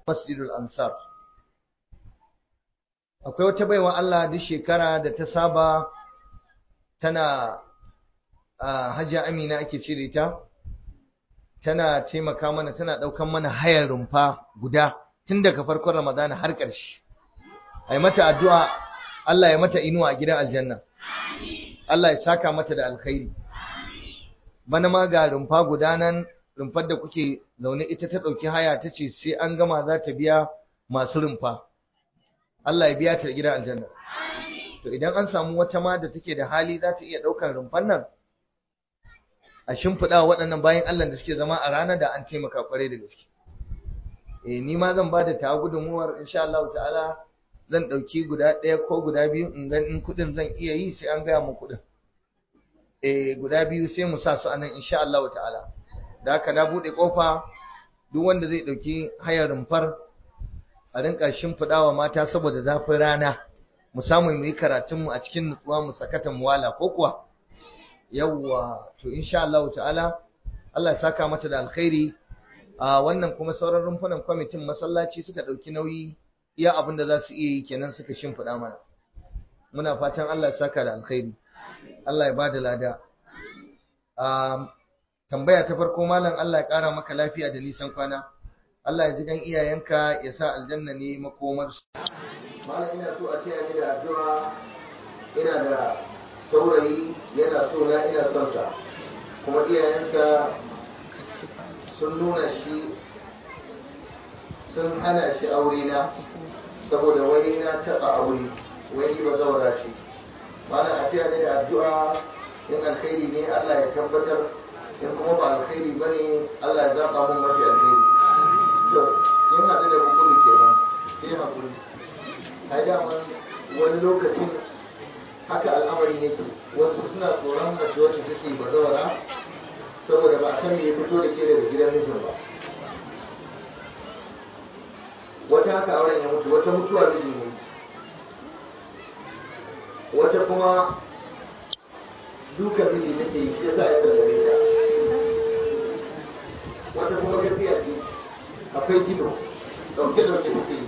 masjidul ansar akwai wata baiwa Allah duk shekara da ta saba tana hajiya amina ake cire ta tana taimaka mana tana ɗaukan mana hayar rumfa guda tun daga farkon ramadana har ƙarshe ai mata addu'a Allah ya mata inuwa a gidan aljanna Allah ya saka mata da alkhairi bana ma ga rumfa guda nan rumfar da kuke zaune ita ta ɗauki haya ta ce sai an gama za ta biya masu rumfa Allah ya biya ta gidan aljanna to idan an samu wata ma da take da hali za ta iya ɗaukar rumfan nan a shimfiɗa waɗannan bayan Allah da suke zama a ranar da an taimaka kwarai da gaske eh ni ma zan bada ta gudunmuwar insha Allah ta'ala zan ɗauki guda ɗaya ko guda biyu in ga in kuɗin zan iya yi sai an gaya mu kuɗin eh guda biyu sai mu sa su anan insha Allah ta'ala da haka na buɗe ƙofa duk wanda zai ɗauki hayar rumfar a rinka shimfiɗawa mata saboda zafin rana mu samu mu yi karatunmu a cikin nutsuwa mu sakata mu wala ko kuwa yawwa to insha Allah ta'ala Allah ya saka mata da alkhairi a wannan kuma sauran rumfunan kwamitin masallaci suka ɗauki nauyi iya abin da za su iya yi kenan suka shimfiɗa mana muna fatan Allah ya saka da alkhairi Allah ya ba da lada tambaya ta farko malam Allah ya ƙara maka lafiya da nisan kwana Allah ya ji gan iyayenka ya sa aljanna ne makomarsu malam ina so a taya ni da addu'a ina da saurayi yana so na ina son sa kuma iyayensa sun nuna shi sun hana shi aure na saboda wani na taɓa aure wani ba zaura ce malam a taya ni da addu'a in alkhairi ne Allah ya tabbatar in kuma ba alkhairi ba ne Allah ya zaɓa mun mafi alkhairi to in haɗu da hukumi kenan sai haƙuri ai daman wani lokacin haka al'amarin yake wasu suna tsoron mace wacce take bazawara saboda ba a san me ya fito da ke daga gidan mijin ba wata haka auren ya mutu wata mutuwa miji ne wata kuma duka miji take yi shi yasa ya sallame ta wata kuma gaskiya ce akwai jino dauke dauke take yi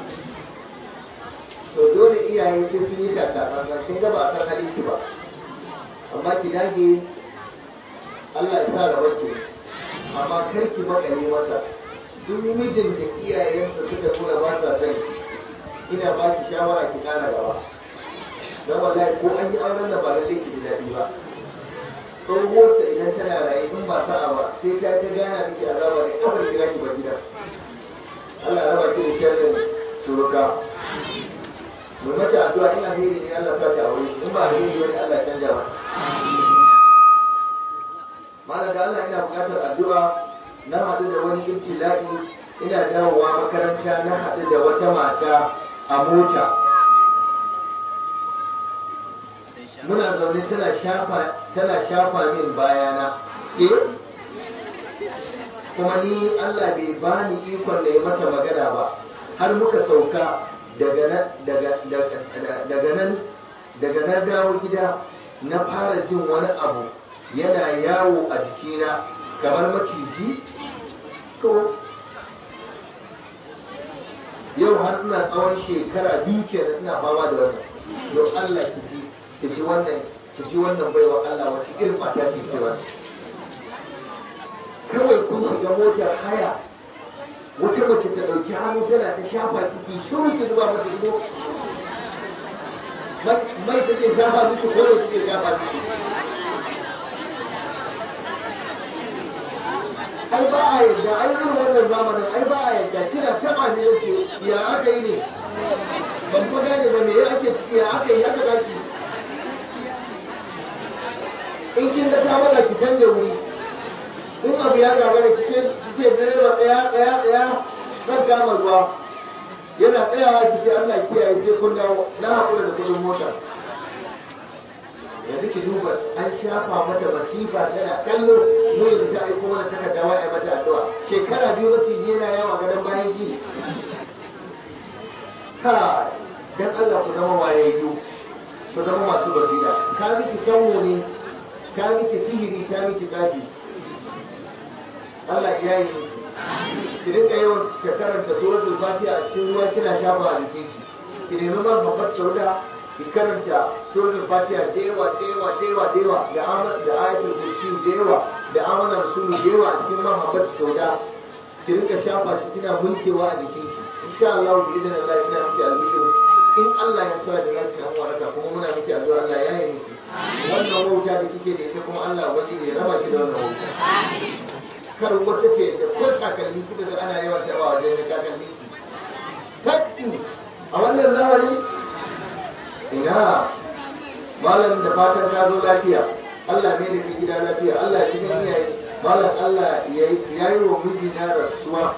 to dole iyaye sai sun yi takatsantsan kin ga ba a san halin ki ba amma ki dage Allah ya sa rabar ki amma kar ki makale masa duk mijin da iyayensa suka nuna ba sa son ina ba ki shawara ki kara gaba dan wallahi ko an yi auren da ba lalle ki ji daɗi ba tsohuwarsa idan tana raye in ba sa'a ba sai ta ta gana miki azaba ne kafar ki zaki bar gidan Allah ya raba ki da sharrin suruka mai mata addu'a in alheri ne Allah sa ta aure in ba alheri wani Allah canja ba malam da Allah ina buƙatar addu'a na haɗu da wani ibtila'i ina dawowa makaranta na haɗu da wata mata a mota muna zaune tana shafa tana shafa min bayana eh kuma ni Allah bai bani ikon da ya mata magana ba har muka sauka daga nan daga na dawo gida na fara jin wani abu yana yawo a jikina kamar maciji to yau har ina tsawon shekara biyu kenan ina fama da wannan don Allah ki ji ki ji wannan ki ji wannan baiwa Allah wace irin mata ce ke wasu kawai kun shiga motar haya wata mace ta ɗauki hannu tana ta shafa ciki shiru ki zuba mata ido mai take shafa miki ko da take shafa miki ai ba a yadda ai irin wannan zamanin ai ba a yadda kina taɓa ne yace ya aka yi ne ban fa gane ba me ake ciki ya aka yi aka daki in kin ga ta wada ki canja wuri in abu ya gagara ki ce ki ce direba tsaya tsaya tsaya zan kama ruwa yana tsayawa ki ce Allah kiyaye sai kun dawo na haƙura da kudin mota yanzu ki duba an shafa mata masifa tana kallo mu yanzu ta aiko mana takarda wai ai mata addu'a shekara biyu maciji yana yawa gadon bayan ki ha dan Allah ku zama wayayyu ku zama masu basira ka miki sanwo ne ka miki sihiri ka miki tsafi Allah ya yi ki rinka yawan ka karanta suratul fatiha a cikin ruwa kina shafa a jikin ki ki nemi man babbar sauda ki karanta suratul fatiha da yawa da yawa da yawa da yawa da amal da ayatul kursi da yawa da amana rasulu da yawa a cikin man babbar sauda ki rinka shafa shi kina mulkewa a jikin ki insha Allah bi idan Allah ina miki albishir in Allah ya sa da zaki samu waraka kuma muna miki addu'a Allah ya yi miki wannan wauta da kike da ita kuma Allah ubangiji ya raba ki da wannan wauta kar wata ce da ko takalmi kika ga ana yawan taba wajen da takalmi kaddi a wannan zamani ina malam da fatan ka zo lafiya Allah mai da ke gida lafiya Allah ya cikin iyaye malam Allah ya yi wa miji na rasuwa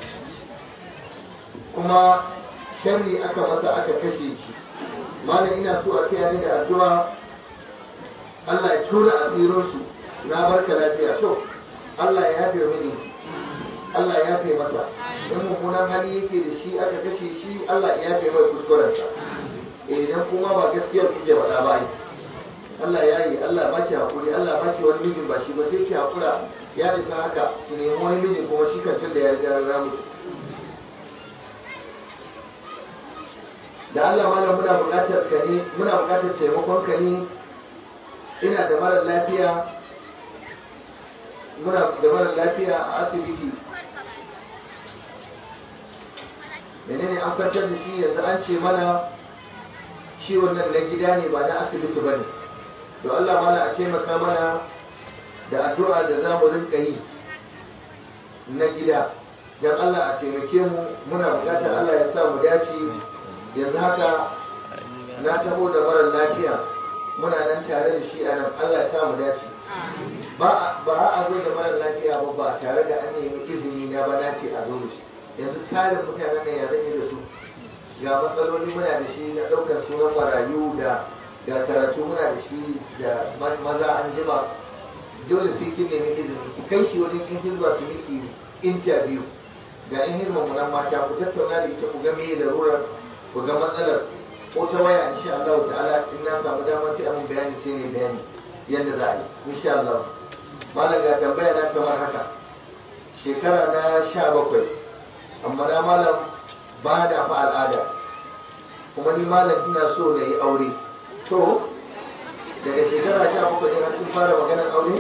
kuma sharri aka masa aka kashe shi malam ina so a ce ni da addu'a Allah ya tura asirinsu na barka lafiya to Allah ya yafe mini Allah ya yafe masa in mummunan hali yake da shi aka kashe shi Allah ya yafe mai kuskurensa idan kuma ba gaskiya ku ke faɗa ba ai Allah ya yi Allah ba ki haƙuri Allah ba ki wani mijin ba shi ba sai ki haƙura ya isa haka ki nemi wani mijin kuma shi kan da ya riga ya mutu da Allah malam muna buƙatar ka ne muna buƙatar taimakon ka ne ina da mara lafiya muna da mara lafiya a asibiti menene an kwantar da shi yanzu an ce mana ciwon nan na gida ne ba na asibiti ba ne to Allah mana a taimaka mana da addu'a da za mu rinka yi na gida don Allah a taimake mu muna bukatar Allah ya sa mu dace yanzu haka na taho da mara lafiya muna nan tare da shi a nan Allah ya sa mu dace ba a zo da mara lafiya ba ba tare da an nemi izini na ba na ce a zo da shi yanzu tarin mutanen nan ya zan da su ga matsaloli muna da shi na ɗaukar sunan marayu da da karatu muna da shi da maza an jima dole sai kin nemi izini ki kai shi wajen in hizba su miki interview ga in hizba mu nan mata ku tattauna da ita ku ga meye larurar ku ga matsalar ko ta waya insha Allah ta'ala in na samu dama sai mun bayani sai ne bayani yadda za a yi insha Allah malam ga tambaya na kamar haka shekara na sha bakwai amma na malam ba da fa al'ada kuma ni malam ina so na yi aure to daga shekara sha bakwai ne har kun fara maganar aure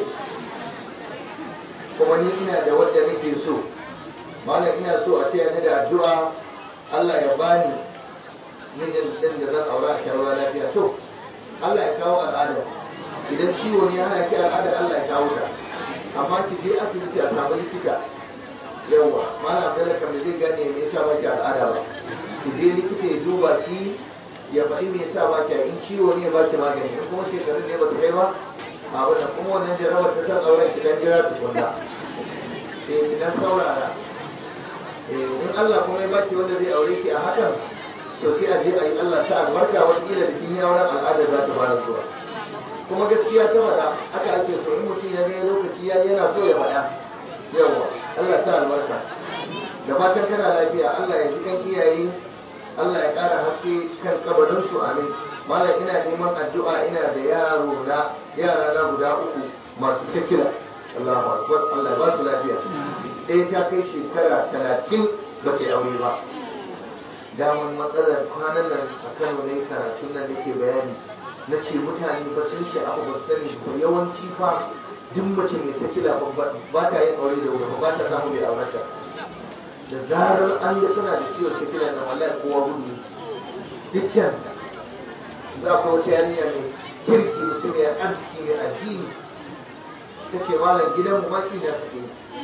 kuma ni ina da wadda nake so malam ina so a sai ni da addu'a Allah ya bani mijin din da zan aura a shawarwa lafiya to Allah ya kawo al'ada idan ciwo ne hana ki al'ada Allah ya kawo ta amma ki je asibiti a samu likita yawa malam Bello kam da zai gane me yasa ba ki al'ada ba ki je likita ya duba ki ya faɗi me yasa ba ki in ciwo ne ba ki magani in kuma shekarun ne ba su kai ba a wannan kuma wannan jarabar ta san auren ki dan jira tukunna eh ki dan saurara eh in Allah kuma ya baki wanda zai aure ki a hakan to sai a je a yi Allah ta albarka wata kila da kin yi auren al'adar za ta fara zuwa kuma gaskiya ta faɗa haka ake so in mutum ya ga lokaci ya yana so ya faɗa yawa Allah ta albarka da fatan kana lafiya Allah ya ji kan iyaye Allah ya ƙara haske kan kabarin su amin malam ina neman addu'a ina da yaro na yara na guda uku masu sikila Allahu akbar Allah ya ba su lafiya ɗaya ta kai shekara talatin ba ta aure ba damar matsalar kwanan nan a Kano ne karatun nan da ke bayani na ce mutane ba sun sha'afa ba sani ba yawanci fa duk mace mai sakila ba ta yin aure da wuri ba ta samu mai aurata da zarar an ga tana da ciwon sakila na wallahi kowa gudu dukkan za ku wata yarinya mai kirki mutum mai arziki mai addini ta ce malam gidan mu maki na suke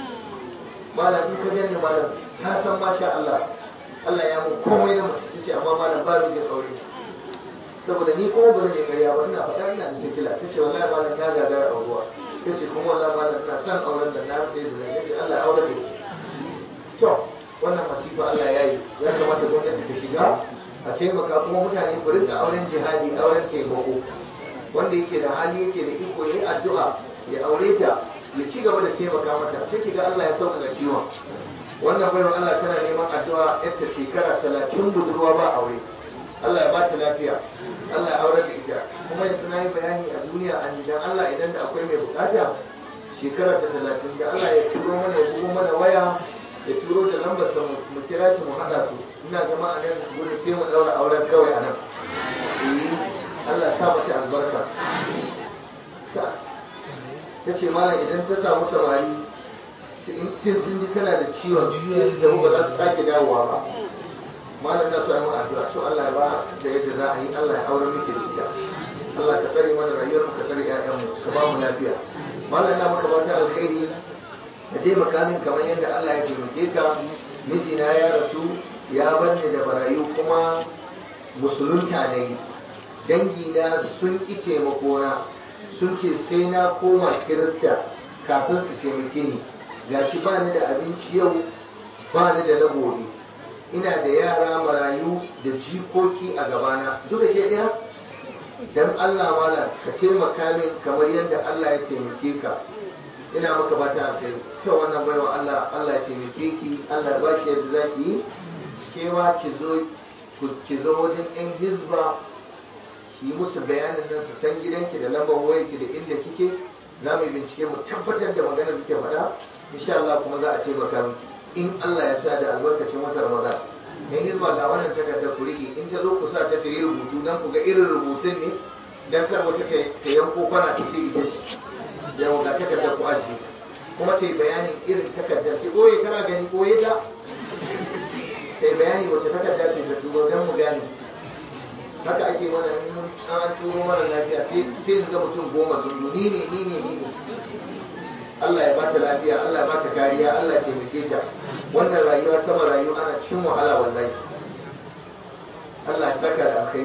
malam in ka gani malam ka san masha Allah Allah ya mun komai na mutum ta ce amma malam ba mijin aure saboda ni kuma ba zan yi ƙarya ba ina faɗa ina da sikila ta ce wallahi malam na gagara auruwa ta ce kuma wallahi malam ina son auren da na sai da zai ce Allah ya aure da to wannan masifa Allah ya yi ya kamata gwamnati ta shiga a taimaka kuma mutane ku rinka auren jihadi auren taimako wanda yake da hali yake da iko yayi addu'a ya aure ta ya ci gaba da taimaka mata sai ki ga Allah ya sauƙaƙa ciwon wannan baiwa Allah tana neman addu'a yadda shekara talatin budurwa ba aure Allah ya ba ta lafiya Allah ya aure da ita kuma yanzu na yi bayani a duniya an dan Allah idan da akwai mai bukata shekara ta talatin da Allah ya turo mana ya bugo mana waya ya turo da lambar sa mu kira shi mu haɗa su ina gama a nan gurin sai mu ɗaura auren kawai a nan Allah sa mata albarka ta ce malam idan ta samu samari in sun ji tana da ciwon sai su tafi ba za su sake dawowa ba malam na so yi mun addu'a to Allah ya ba da yadda za a yi Allah ya aure miki da ita Allah ka tsare mana rayuwar mu ka tsare ƴaƴan mu ka ba mu lafiya malam na maka fata alkhairi ka je makamin kamar yadda Allah ya taimake ka mijina ya rasu ya bar ni da barayu kuma musulunta ne dangi na sun ƙi taimakona sun ce sai na koma kirista kafin su taimake ni gashi ba ni da abinci yau ba ni da na gobe ina da yara marayu da jikoki a gabana duka ke ɗaya dan Allah malam ka taimaka min kamar yadda Allah ya taimake ka ina maka bata alkai kyau wannan baiwa Allah Allah ya taimake ki Allah ba ki yadda za ki yi kewa ki zo ki zo wajen yan hizba ki yi musu bayanin nan su san gidanki da lambar wayarki da inda kike za mu bincike mu tabbatar da maganar da kike faɗa insha Allah kuma za a taimaka miki in Allah ya sa da albarkacin watan Ramadan in hizba ga wannan takarda ku riƙe in ta zo ku sa ta ta yi rubutu dan ku ga irin rubutun ne dan kar wata ta yanko kwana ta ce ita ce yawa ga takardar ku ajiye kuma ta yi bayanin irin takardar ce ɓoye kana gani ɓoye ta ta yi bayani wace takarda ce ta turo don mu gane haka ake mana an turo mana lafiya sai in ga mutum goma sun ni ne ni ne ni ne Allah ya bata lafiya Allah ya bata kariya Allah ya taimake ta wannan rayuwa ta marayu ana cikin wahala wallahi Allah ya saka da alkhairi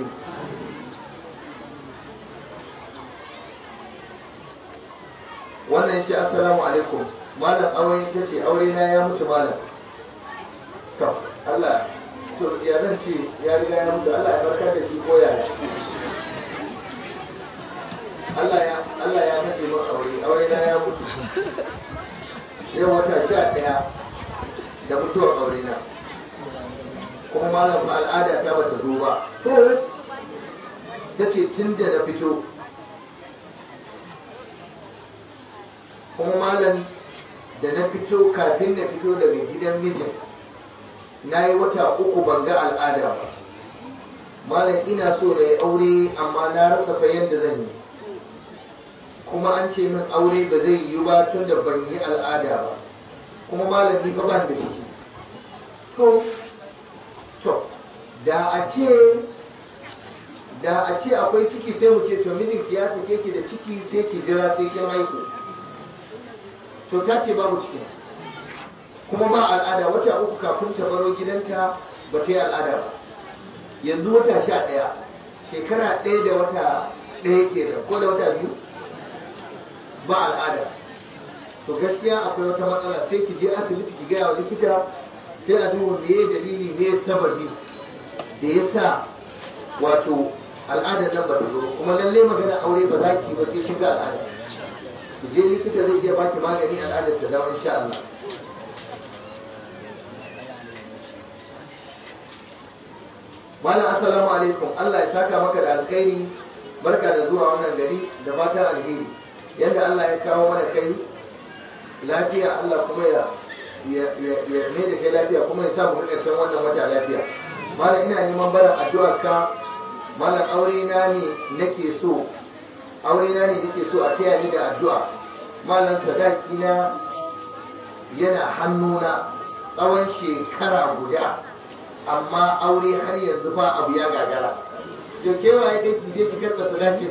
wannan ce assalamu alaikum malam aure ta ce aure na ya mutu malam to Allah to ya zan ce ya riga ya mutu Allah ya barkar da shi ko yaya Allah ya Allah ya kashe min aure aure na ya mutu yau wata sha ɗaya da mutuwar aure na kuma malam fa al'ada ta bata zo ba ta ce tun da na fito kuma malam da na fito kafin na fito daga gidan mijin na yi wata uku ban ga al'ada ba malam ina so na yi aure amma na rasa fa yadda zan yi kuma an ce min aure ba zai yi ba tun da ban yi al'ada ba kuma malam ni fa ban da ciki to to da a ce da a ce akwai ciki sai mu ce to mijinki ya sake ki da ciki sai ki jira sai kin haihu to ta ce babu ciki kuma ba al'ada wata uku kafin ta baro gidanta ba ta yi al'ada ba yanzu wata sha ɗaya shekara ɗaya da wata ɗaya ke da ko da wata biyu ba al'ada to gaskiya akwai wata matsala sai ki je asibiti ki gaya wa likita sai a duba me dalili me sababi da ya sa wato al'adar nan ba ta zo kuma lalle magana aure ba za ki ba sai kin ga al'ada ki je likita zai iya baki magani al'adar ta dawo insha Allah Malam assalamu alaikum Allah ya saka maka da alkhairi barka da zuwa wannan gari da fatan alheri yadda Allah ya kawo mana kai lafiya Allah kuma ya ya mai da kai lafiya kuma ya sa mu ƙarshen wannan wata lafiya malam ina neman barin addu'ar ka malam aure na ne nake so aure na ne nake so a taya ni da addu'a malam sadaki na yana hannuna tsawon shekara guda amma aure har yanzu ba abu ya gagara to kewa ya kai je ki karɓa sadakin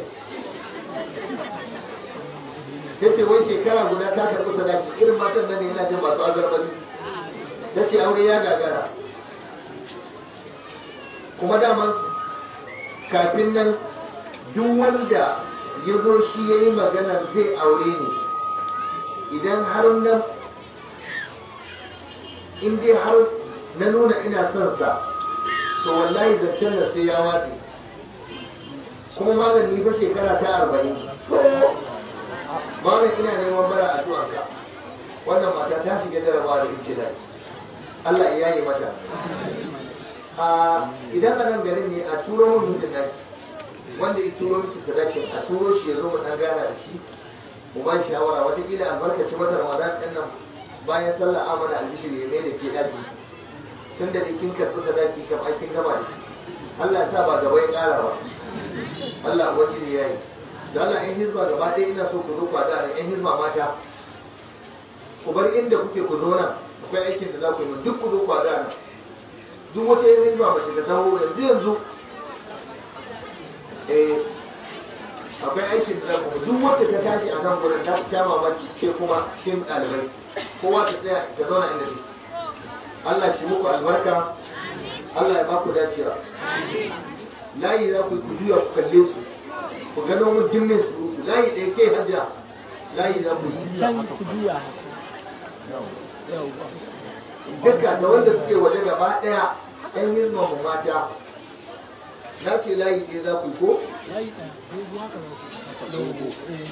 ta ce wai shekara guda ta karɓi sadaki irin matan nan ne yana jin masu azarbani ta ce aure ya gagara kuma daman kafin nan duk wanda ya zo shi ya yi maganar zai aure ne idan har nan in dai har na nuna ina son sa to wallahi zancen nan sai ya watse kuma malami fa shekara ta arba'in malam ina neman bara addu'arka wannan mata ta shiga jarabawa da ibtila Allah ya yi mata a idan a nan garin ne a turo mun mutum nan wanda ya turo miki sadakin a turo shi ya zo mu dan gana da shi mu ba shi shawara watakila albarkaci mata ramadan ɗin nan bayan sallah amana albishir ya mai da ke daki tun da kin karɓi sadaki kam ai kin gama da shi Allah ya sa ba gaba ya ƙara ba Allah ubangiji ya yi da Allah yan hizba gaba ɗaya ina so ku zo ku da yan hizba mata ku bar inda kuke ku zo nan akwai aikin da za ku yi duk ku zo ku da nan duk wata yan hizba mace ta taho yanzu yanzu eh akwai aikin da za ku duk wacce ta tashi a nan gurin ta sha mamaki ke kuma cikin ɗalibai kowa ta tsaya ta zauna inda take Allah shi muku albarka Allah ya ba ku dacewa layi za ku juya ku kalle su ku gano mun dimmin su layi ɗaya ke hajja layi za ku can ku juya duka da wanda suke waje gaba ɗaya ɗan hizma mu mata na ce layi ɗaya za ku ko layi ɗaya dogo haka za ku dogo eh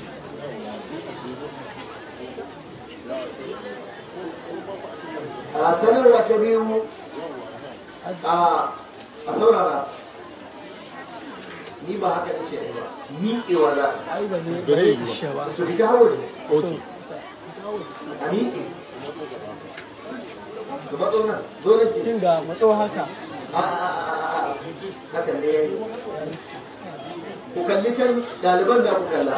a sanarwa ta biyu a a saurara ni ba haka nace ai ba miƙewa za a ai ba ne Ba zai yi ba. ishe ba su fita hawa ne Ok. a miƙe su matso nan zo nan ke kin ga matso haka a a a a hakan ne yayi ku kalli can ɗaliban za ku kalla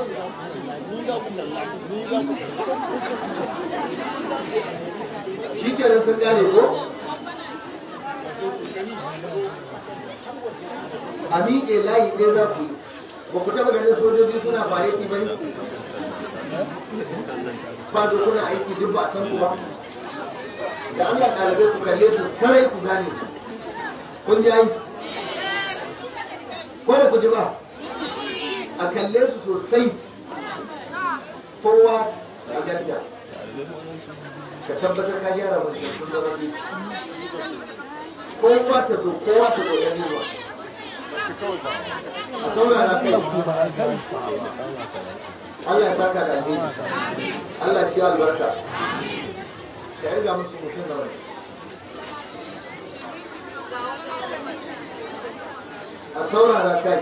shi kenan sun gane ko a miƙe layi ɗaya za ku yi ba ku taɓa ganin sojoji suna fareti ba ne ba da kuna aiki duk ba a san ku ba da Allah ɗalibai ku kalle su sarai ku gane su kun ji ai ko da ku ji ba a kalle su sosai kowa a ganta ka tabbatar ka gyara mutum sun zama shi kowa ta zo kowa ta zo yan zuwa a saurara kai Allah ya saka da alheri Allah shi albarka ka yarda musu mutum da wani a saurara kai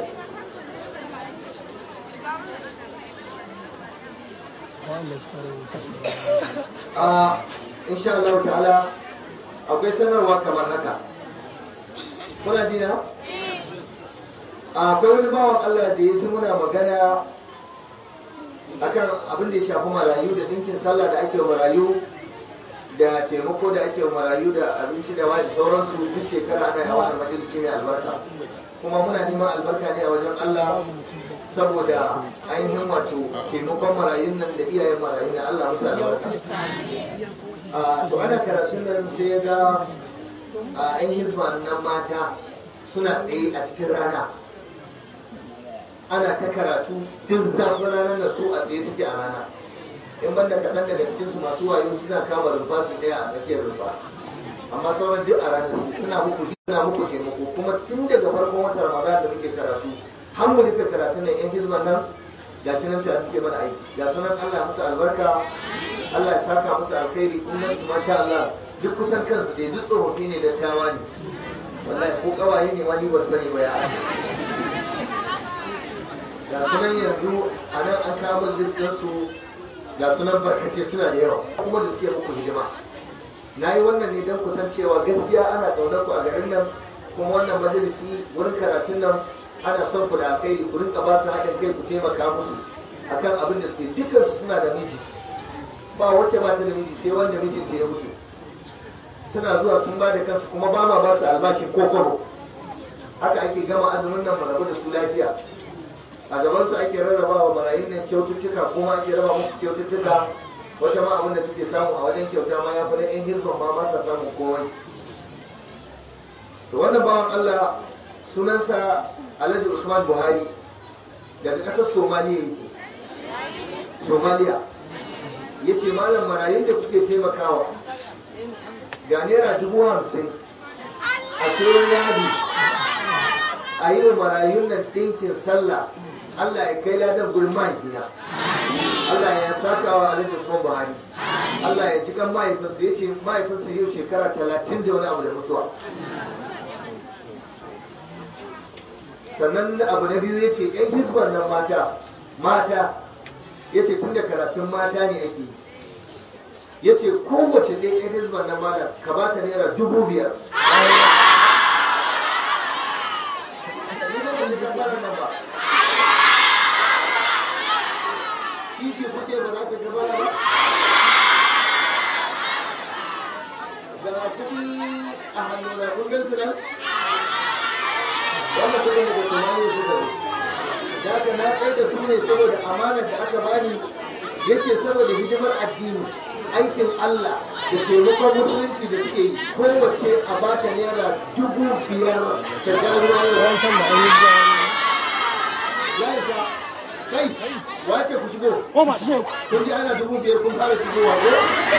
wanda suka rubuta a insha Allah ta'ala akwai sanarwa kamar haka kuna ji na akwai wani bawan Allah da ya ji muna magana akan abin da ya shafi marayu da dinkin sallah da ake wa marayu da taimako da ake wa marayu da abinci da wani sauransu duk shekara ana yawan majalisi mai albarka kuma muna neman albarka ne a wajen Allah saboda ainihin wato taimakon marayun nan da iyayen marayun nan Allah musu albarka a to ana karatun nan sai ya ga a yan hizba nan mata suna tsaye a cikin rana ana ta karatu duk zafin ranar da su a tsaye suke a rana in banda kaɗan daga cikinsu masu wayo suna kama rumfa su ɗaya a tsakiyar rumfa amma sauran duk a ranar su suna muku suna muku taimako kuma tun daga farkon watan ramadan da muke karatu har mu rufe karatu nan yan hizban nan ga shi nan tare suke mana aiki ga sunan Allah ya musu albarka Allah ya saka musu alkhairi kuma su masha Allah duk kusan kansu dai duk tsofaffi ne dattawa ne wallahi ko kawaye ne ma ni ba sani ba ya ga sunan yanzu a nan an kawo listin su ga sunan barkace suna da yawa kuma da suke muku hidima na yi wannan ne don kusan cewa gaskiya ana ƙaunar ku a garin nan kuma wannan majalisi wurin karatun nan ana son ku da alkhairi ku rinka ba su haɗin kai ku taimaka musu akan abin da suke dukansu suna da miji ba wacce ba ta da miji sai wanda mijinta ya mutu suna zuwa sun ba da kansu kuma ba ma ba su albashin ko kwabo haka ake gama azumin nan mu rabu da su lafiya a gaban su ake rarraba wa marayun nan kyaututtuka kuma ake raba musu kyaututtuka wata ma abin da suke samu a wajen kyauta ma ya fi na yan hirzon ma ba sa samun komai to wannan bawan Allah sunansa Alhaji Usman Buhari daga ƙasar Somaliya yake Somaliya ya ce malam marayun da kuke taimakawa ga naira dubu hamsin a sayan yadi a yi wa marayun nan ɗinkin sallah Allah ya kai ladan gurin mahaifina Allah ya saka wa Alhaji Usman Buhari Allah ya ji kan mahaifinsa ya ce mahaifinsa yau shekara talatin da wani abu da mutuwa sannan abu na biyu ya ce ‘yan hizban nan mata mata ya ce tun da karatun mata ne ake ya ce kowace ɗaya yan hizban na malam ka ba ta naira dubu biyar Ni ba ban yi gafarar nan ba. kishi kuke ba za ku ta bana ba ga kuɗi a hannu na kun gan su nan wannan kuɗin daga tumani su da da ka na tsaye da su ne saboda amanar da aka bani yace saboda hidimar addini aikin Allah da taimakon musulunci da suke yi kowace a bata naira dubu biyar ta garuwa yau wancan da ayyuka ya isa kai wace ku shigo ko ba shi kun ji ana dubu biyar kun fara shigowa ko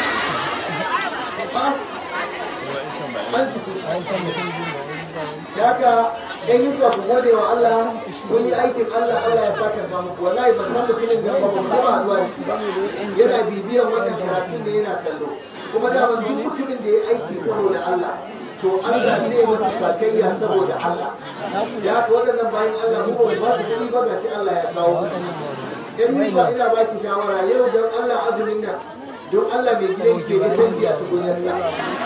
ba an shigo wancan mutum biyu da ayyuka da haka ɗan yi ku gode wa Allah kun yi aikin Allah Allah ya saka ga muku wallahi ban san mutumin da ba mu taba zuwa da shi ba yana bibiyan wannan karatun da yana kallo kuma da ban duk mutumin da ya aiki saboda Allah to Allah zai masa sakayya saboda Allah da haka waɗannan bayan Allah mu ba mu ba su kuɗi ba gashi Allah ya kawo musu in ni ba ina ba ki shawara yau don Allah azumin nan don Allah mai gidan ke da canji a tukunyarsa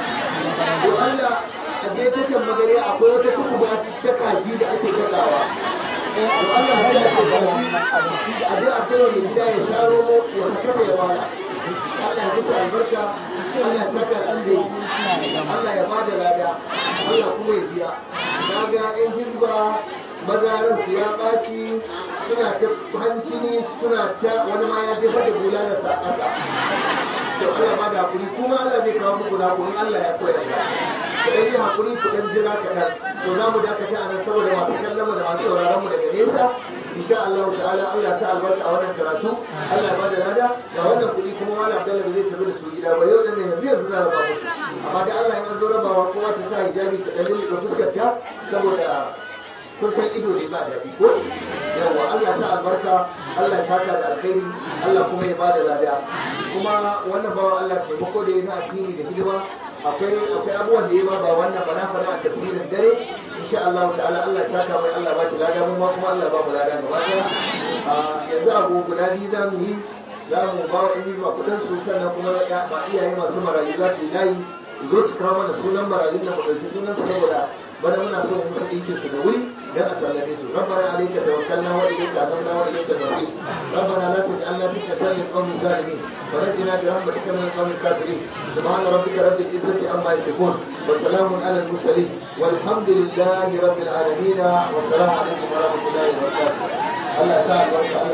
don Allah a je tashan magare akwai wata tukuba ta kaji da ake gadawa don Allah ya ce kaji a je a kai mai gida ya sha romo ya saka da yawa Allah ya kusa albarka Allah ya saka alheri Allah ya bada lada Allah kuma ya biya na ga yan hizba mazaran su ya ɓaci suna ta hanci ne suna ta wani ma ya jefa da bulalarsa a ƙasa to Allah ba da hakuri kuma Allah zai kawo muku da hakuri Allah ya so ya ga ku dan yi hakuri ku dan jira kaɗan to za mu dakata a nan saboda masu kallon mu da masu sauraron mu daga nesa insha Allah ta'ala Allah ya sa albarka a wannan karatu Allah ya ba da lada ga wannan kuɗi kuma malam Abdullahi ba zai tafi da su gida ba yau dan ne yanzu yanzu za raba musu amma da Allah ya zo rabawa kowa ta sa hijabi ta dan lulluɓe fuskar ta saboda kun san ido ne ba daɗi ko yawa Allah sa albarka Allah ya saka da alkhairi Allah kuma ya bada lada kuma wannan bawa Allah taimako da ya na addini da hidima akwai akwai abubuwan da ya ba ba wannan ba na faɗa a tafsirin dare insha Allah ta'ala Allah ya saka mai Allah ba shi lada mu ma kuma Allah ba mu lada gaba ɗaya yanzu abu guda biyu za mu yi za mu ba wa ɗan ba kuɗin su sannan kuma ya ba iyaye masu marayu za su yi layi su zo su kawo mana sunan marayun da mu ɗauki sunan su saboda bana muna so mu musu ɗinkin su da wuri dan a sallame su rabbana alayka tawakkalna wa ilayka anabna wa ilayka al-masir rabbana la taj'alna fitnatan lil qawmi zalimin wa najina bi rahmatika min al-qawmi al-kafirin subhana rabbika rabbil izzati amma yasifun wa salamun ala al-mursalin walhamdulillahi rabbil alamin wa assalamu alaykum wa rahmatullahi wa barakatuh Allah ta albarka